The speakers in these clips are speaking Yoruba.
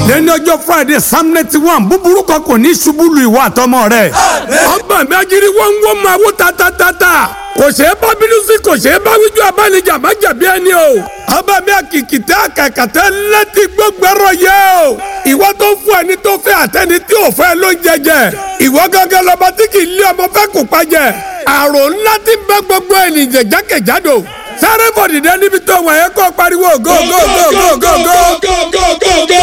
lẹ́ni ọjọ́ friday psalm ninety one búburú kan kò ní ṣubú lu ìwà àtọmọ rẹ̀ ọgbà mi ajírí wọ́n ń wọ́n máa wó tatatata kò ṣeé bá bínú sí kò ṣeé bá wíjú abánijà má jẹ̀bi ẹni o ọba mi àkìkìtẹ́ àkàkàtẹ́ létí gbọ́gbẹ́rọ yẹ o ìwọ tó fún ẹni tó fẹ́ àtẹni tí ò fẹ́ ló ń jẹjẹ ìwọ gángan lọba tí kì í lé ọmọ fẹ́ kó pajẹ àrò ńlá ti bẹ gbogbo ènìyàn jákèjádò sáré bọ̀dìdẹ́ níbi tó wà yẹ kó pariwo go go go go go go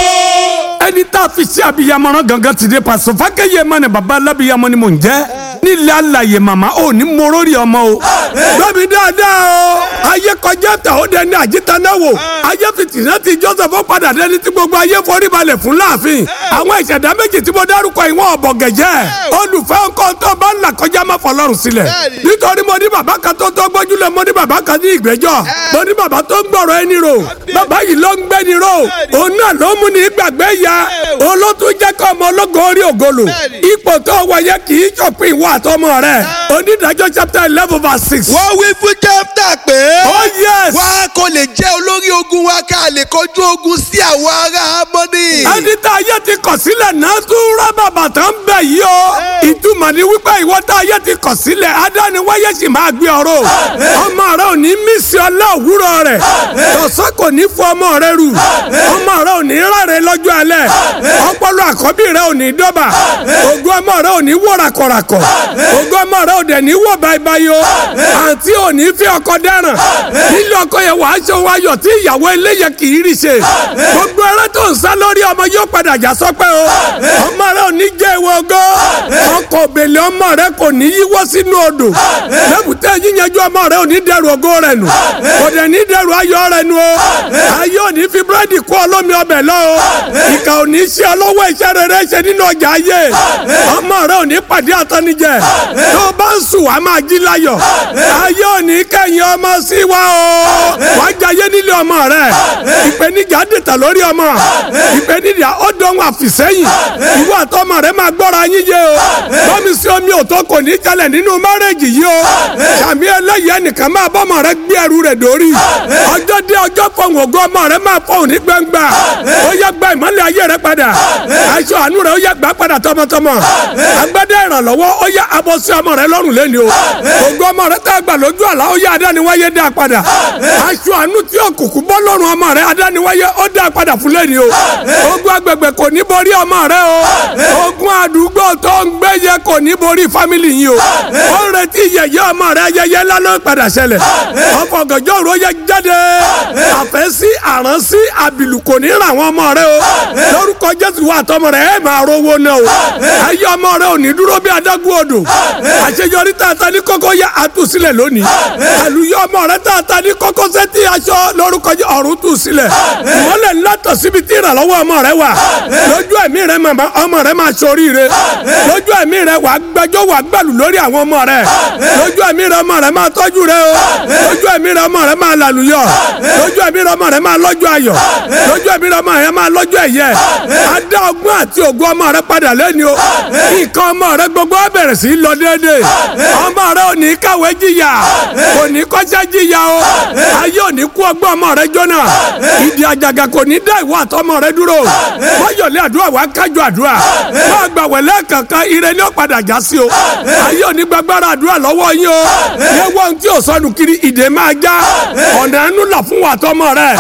ẹni tá a fi ṣe abiyamọ̀ràn gangan ti dé pàṣẹ fákẹ́yẹ mọ́ ni baba alábiyamọ ni mò ń jẹ́ nílẹ̀ alàyè màmá ò ní morórì ọmọ o gbẹ́mi dáadáa o ayé kọjá tà ó dẹni àjíta náà wò ayé fìtìnà ti joseph ó padà dẹni tí gbogbo ayé forí balẹ̀ fún láàfin àwọn ìṣẹ̀dá méjì tí mo dárúkọ ìwọ̀n ọ̀bọ̀ gẹ̀jẹ́ olùfẹ́ nǹkan tó bá ń là kọjá má fọlọ́run sílẹ̀ nítorí mo ní bàbá kan tó tó gbójúlẹ̀ mo ní bàbá kan ní ìgbẹ́jọ́ mo ní bàbá tó ń gbọ̀rọ̀ ẹni rò bàbá yìí ló ń gbẹ́ni rò òun náà ló mú ní gbàgbé ya olótú jẹ́ kọ́ ọmọ ológo orí ògolo ipò tó wọ̀nyẹ kì í ṣòpin ìwọ àtọmọ rẹ onídàájọ́ chapter eleven verse six. wọ́n wí fún jẹ́fta pé. oh yes. wá kò lè jẹ́ olórí ogun wa ká lè kojú ogun sí àwọn ará amọ́ni. ẹni tá ayé ti kọ̀ sílẹ̀ náà tún rábà bàtà ń bẹ̀ yìí o. ìtumọ̀ ni wípé ìwọ tá ayé ti kọ̀ sílẹ̀ adániwáyé sì máa gbé ọ̀rọ̀. ọmọ rẹ ò ní mísì ọlá òwúrọ̀ rẹ̀. tọ̀sán kò ní fún ọmọ rẹ rù. ọmọ rẹ ò ní ráre lọ́jọ́ alẹ́. ọpọlọ àkọ́bí rẹ ò ní dọ́bà. ògo ọmọ rẹ ò ní wọ̀ ràkọ̀ràkọ̀. ògo ọmọ rẹ ò dẹ̀ ní wọ̀ báyìí o. àǹtí ò ní fi ọkọ dáràn. nílé ọkọ yẹn wàá ṣe wáyọ̀ tí ìyàwó eléyẹ kì í rí ṣe. gbogbo ẹrẹ tó ń sá lórí ọmọ yóò padà já sọpẹ́ o. ọmọ rẹ ò ní jẹ́ ìwọ ogó. ọkọ̀ òbèlè ọmọ rẹ kò ní yíwọ́ sínú odò. lẹ́bùtẹ́ yíyanjú ọmọ rẹ ò ní dẹrù ògo rẹ nù. kò dẹ̀ ní dẹrù ayọ̀ rẹ nù o. ayé ò ní fi búrẹ́dì kó olómi ọbẹ̀ lọ o. ìkà ò ní ṣe ọlọ́wọ́ iṣẹ́ rere ṣe nínú ọjà ayé. ọmọ rẹ ò ní pàdé àtọ́nijẹ. tó o bá ń sùn wàá máa jí láyọ̀. ayé ò ní kẹ́yìn ọmọ sí wa o. wàá jayé nílé ọmọ rẹ. ìpèníjà dètà lórí ọmọ. ìpèníjà ó dán wà fìsẹ́yìn. ìwọ àtọmọ rẹ máa gbọ́ra yín yé o. bọ́mi sí omi òtó kò ní jalè nínú márẹ́jì yìí o. sàmì ẹlẹ́yìí ẹnìkan máa bọ́mọ rẹ gbé ẹrù rẹ dórí. ọjọ́ dé ọjọ́ fọ̀hún ògo ọmọ rẹ máa fọ̀hún ní gbangba. ó yẹ gba ìmọ̀lẹ̀ ayé rẹ padà. aṣọ àánú rẹ ó yẹ gbà padà tọmọtọmọ. agbádá ìrànlọ́wọ́ ó yẹ abọ́ sí ọmọ rẹ lọ́rùn lẹ́ni o. ògo ọmọ rẹ tá a gbà lójú àlá ó yẹ adániwáyé dá padà. aṣọ àánú tí òkùnkùn bọ́ lọ́rùn ọmọ rẹ adániwáyé ó dá padà fún lẹ́ni o. ogun agbègbè kò ní borí ọmọ rẹ o. ogun àdúgbò tó ń gbé yẹ kò ní borí fámìlì yìí o. ó ń retí yẹyẹ ọmọ rẹ ayẹyẹ ńlá ló ń padà ṣẹlẹ̀. ọkọ̀ gànjọ́ òru yẹ jáde. àfẹ́ sí àrán sí àbìlù kò ní ràn wọ́n ọmọ rẹ o. lórúkọ jésù wà tọmọ rẹ ẹ máa rówó náà o. ayé ọmọ rẹ ò ní dúró bí adágún odò. àṣeyọrí tààtà ní kókó yẹ àtúnṣílẹ̀ lónìí. àlùyọ ọmọ rẹ tààtà ní kókó sẹ́tì aṣọ lórúkọ ọ̀run tù sílẹ̀. ìmọ̀lẹ̀ ńlá tọ̀ síbi tí ìrànlọ́wọ́ ọmọ rẹ wà. lójú ẹ̀mí rẹ màmá ọmọ rẹ máa ṣoríire. lójú ẹ̀mí rẹ wàá gbẹjọ́ wàá gbàlù lórí àwọn ọmọ rẹ. lójú ẹ̀mí rẹ ọmọ rẹ máa tọ́jú rẹ o. lójú ẹ̀mí rẹ ọmọ rẹ máa làlùyọ. lójú ẹ̀mí rẹ ọmọ rẹ máa lọ́jọ́ ayọ̀. lójú ẹ̀mí rẹ ọmọ rẹ máa lọ́jọ́ ẹ̀yẹ. adá ọgbọ́n àti ògo ọmọ rẹ padà lẹ́ni o. nǹkan ọmọ rẹ gbogbo á bẹ̀rẹ̀ sí í lọ déédéé. ọmọ rẹ ò ní kàwé jìyà kò ní kọ́ṣẹ́ jìyà o. ayé ò ní kú ọgbọ́n ọmọ rẹ jóná. ìdí àjàgà kò ní dá ìwọ àtọmọ rẹ dúró. wáyọ̀lẹ̀ àdúrà wá kájọ àdúrà. máa gbà wẹ̀lẹ́ kankan ire ni ó padà já sí o. ayé ò ní gbàgbára àdúrà lọ́wọ́ yín o. yẹ wọ́n tí ò sọnù kiri ìdè máa já. ọ̀nà ẹnu là fún wa àtọmọ rẹ.